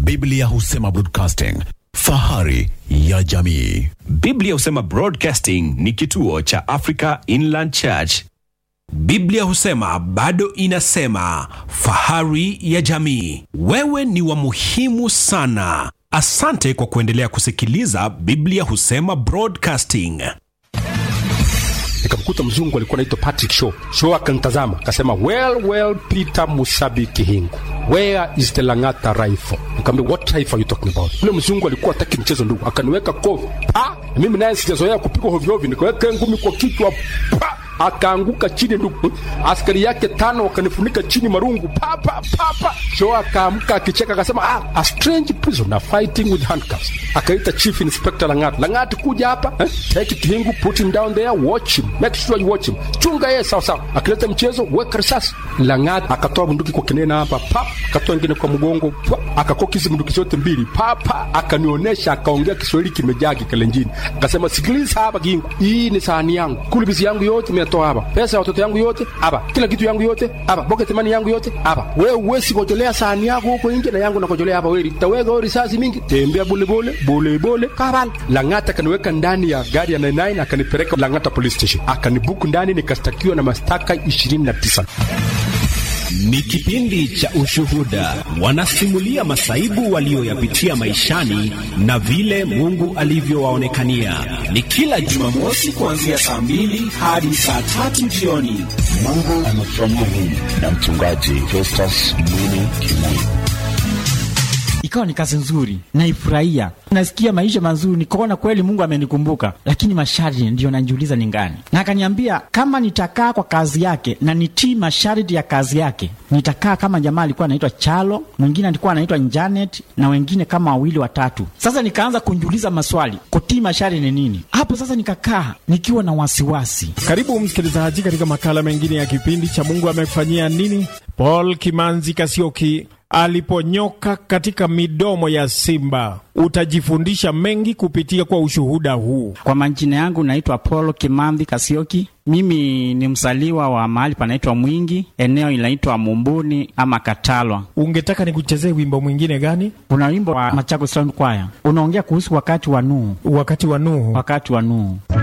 Biblia husema broadcasting, fahari ya jamii. Biblia husema Broadcasting ni kituo cha Africa Inland Church. Biblia husema bado inasema, fahari ya jamii. Wewe ni wa muhimu sana. Asante kwa kuendelea kusikiliza Biblia husema Broadcasting. nikamkuta mzungu alikuwa anaitwa Patrick Shaw. Shaw akanitazama akasema, well well, Peter Musabi Kihingu, where is the Lang'ata rifle? Nikamwambia, what rifle are you talking about? Yule mzungu alikuwa hataki mchezo ndugu, akaniweka kofi pa, na mimi naye sijazoea kupigwa hovyo hovyo, nikaweka ngumi kwa kichwa pa akaanguka chini ndugu. Askari yake tano wakanifunika chini marungu pa pa pa pa. Shaw akaamka akicheka akasema, ah, a strange prisoner fighting with handcuffs. Akaita chief inspector Lang'at, Lang'at kuja hapa eh? take Kihingu, put him down there, watch him, make sure you watch him, chunga yeye sawa sawa. Akileta mchezo, weka risasi. Lang'at akatoa bunduki kwa kinena hapa pa, akatoa ingine kwa mgongo pa, akakokizi bunduki zote mbili pa pa, akanionyesha, akaongea Kiswahili kimejaa kikalenjini, akasema sikiliza hapa Kihingu, hii ni sahani yangu, kulibizi yangu yote nimetoa hapa, pesa ya watoto yangu yote hapa, kila kitu yangu yote hapa, pocket money yangu yote hapa. Wewe uwezi kojolea sahani yako huko nje na yangu nakojolea hapa, wewe taweka wewe risasi mingi, tembea bole bole bole bole kabal. Lang'ata akaniweka ndani ya gari ya 99 akanipeleka Lang'ata police station, akanibuku ndani, nikastakiwa na mashtaka 29. Ni kipindi cha ushuhuda, wanasimulia masaibu walioyapitia maishani na vile Mungu alivyowaonekania. Ni kila Jumamosi kuanzia saa mbili hadi saa tatu jioni. Mungu amefanyia nini na mchungaji Festus Mwini Kimoi. ikawa ni kazi nzuri, naifurahia, nasikia maisha mazuri, nikaona kweli Mungu amenikumbuka, lakini masharti ndiyo najiuliza ni ngani. Na akaniambia kama nitakaa kwa kazi yake na nitii masharti ya kazi yake, nitakaa kama jamaa alikuwa anaitwa Chalo, mwingine alikuwa anaitwa Janet na wengine kama wawili watatu. Sasa nikaanza kunjiuliza maswali, kutii masharti ni nini? Hapo sasa nikakaa nikiwa na wasiwasi. Karibu msikilizaji katika makala mengine ya kipindi cha Mungu amekufanyia nini. Paul Kimanzi Kasioki aliponyoka katika midomo ya simba. Utajifundisha mengi kupitia kwa ushuhuda huu. Kwa majina yangu naitwa Paul Kimambi Kasioki. Mimi ni mzaliwa wa mahali panaitwa Mwingi, eneo inaitwa Mumbuni ama Katalwa. Ungetaka nikuchezee wimbo mwingine gani? Kuna wimbo wa Machakos Sound Choir unaongea kuhusu wakati wa Nuhu, Wakati wa Nuhu. wakati wa Nuhu.